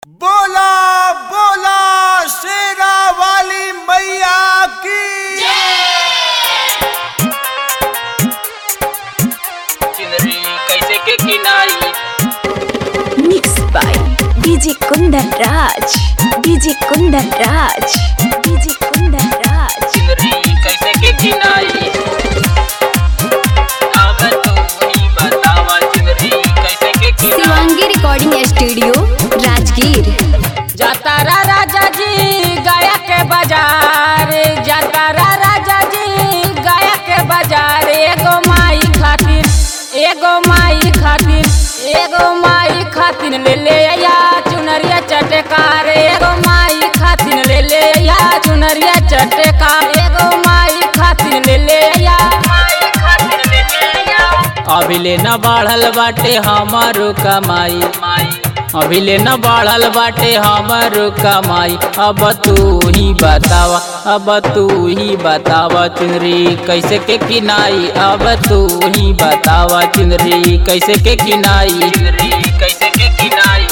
बोला बोला शेरा वाली मैया की चिनरी कैसे के किनाई Mixed by DJ Kundan Raj. DJ Kundan Raj. DJ Kundan Raj. चिनरी कैसे के किनाई अब तू ही बतावा चिनरी कैसे के किनाई शिवांगी रिकॉर्डिंग स्टूडियो राजगीर जाता रा राजा जी गया के बाजार जाता रा राजा जी गया के बाजार एगो माई खातिर एगो माई खातिर एगो माई खातिर ले ले या चुनरिया चटकार एगो माई खातिर ले ले या चुनरिया चटकार एगो माई खातिर ले ले या माई खातिर ले ले या अभी ले न बढ़ल बाटे हमारो कमाई अभी ले न बढ़ल बाटे हमारो कमाई अब तू ही बतावा अब तू ही बतावा चुनरी कैसे के किनाई अब तू ही बतावा चुनरी कैसे के किनाई चुनरी कैसे के किनाई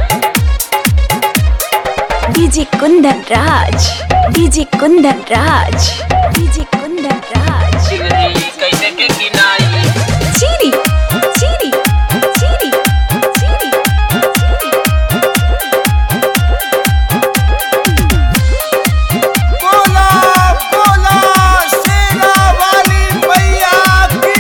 DJ Kundan Raj. DJ Kundan Raj. DJ Kundan Raj. चुनरी कैसे के किनाई Chiri. Chiri. Chiri. Chiri. बोला बोला शेरा वाली मैया की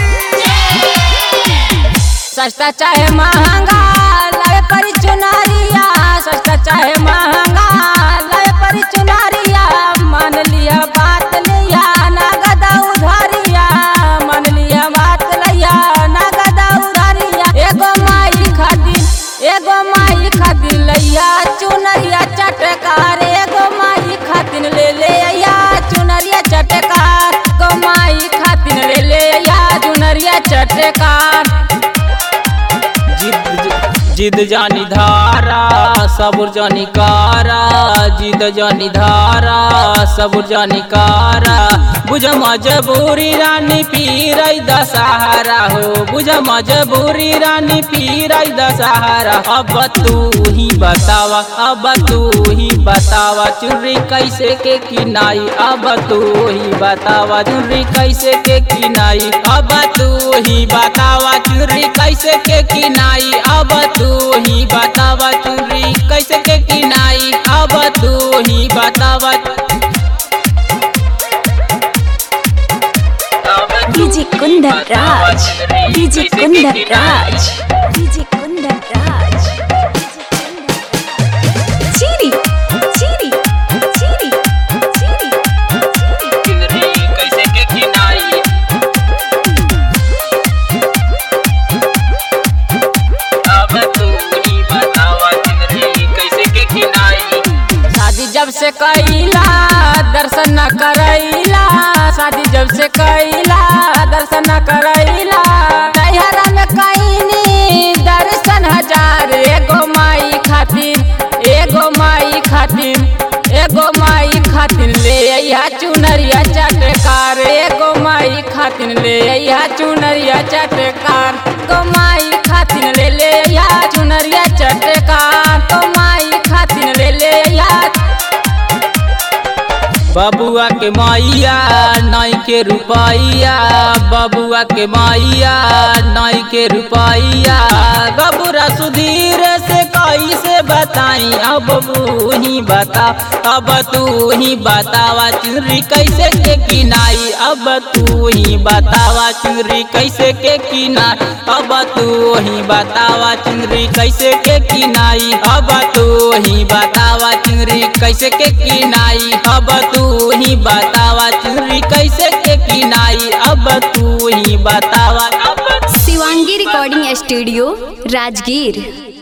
सस्ता चाहे महंगा लाए परी चुनारिया सस्ता चाहे महंगा लाए परी चुनारिया मान लिया बात लिया नगदा उधारिया मान लिया बात लिया नगदा उधारिया एगो माई खातिर एगो माई खातिर लैया चुनरिया चटकार एगो माई खातिर ले ले या चुनरिया चटकार एगो माई खातिर ले ले या चुनरिया चटकार जिद जिद जानी धारा सबुर जानी कारा जिद जानी धारा सबुर जानी कारा बुझ मजबूरी रानी पीरई दशहरा हो बुझ मजबूरी रानी पीरई दशहरा अब तू ही बतावा अब तू ही बतावा चुनरी कैसे के किनाई अब तू ही बतावा चुनरी कैसे के किनाई अब तू ही बतावा चुनरी कैसे के किनाई अब तू ही बतावा चुनरी कैसे के किनाई अब तू ही बतावा DJ Kundan Raj. DJ Kundan Raj. DJ Kundan Raj. Chiri. Chiri. Chiri. Chiri. चुनरी कैसे के किनाई अब तू ही बतावा चुनरी कैसे के किनाई शादी जब से कैला दर्शन न करैला शादी जब से कैला दर्शन न करैला नैहरा में कैनी दर्शन हजार एगो माई खातिर एगो माई खातिर एगो माई खातिर ले अइहा चुनरिया चटकार एगो माई खातिर ले अइहा चुनरिया चटकार एगो माई खातिर ले ले अइहा चुनरिया चटकार तो माई खातिर ले ले अइहा बबुआ के मैया नाई के रुपैया बबुआ के मैया नाई के रुपैया बबुरा सुधीर से कैसे बताई अब तू ही बता अब तू ही बतावा चुनरी कैसे के किनाई अब तू ही बतावा चुनरी कैसे के किनाई अब तू ही बतावा चुनरी कैसे के किनाई अब तू ही बतावा चुनरी कैसे के किनाई अब तू ही बतावा चुनरी कैसे के किनाई अब तू ही बतावा अब शिवांगी रिकॉर्डिंग स्टूडियो राजगीर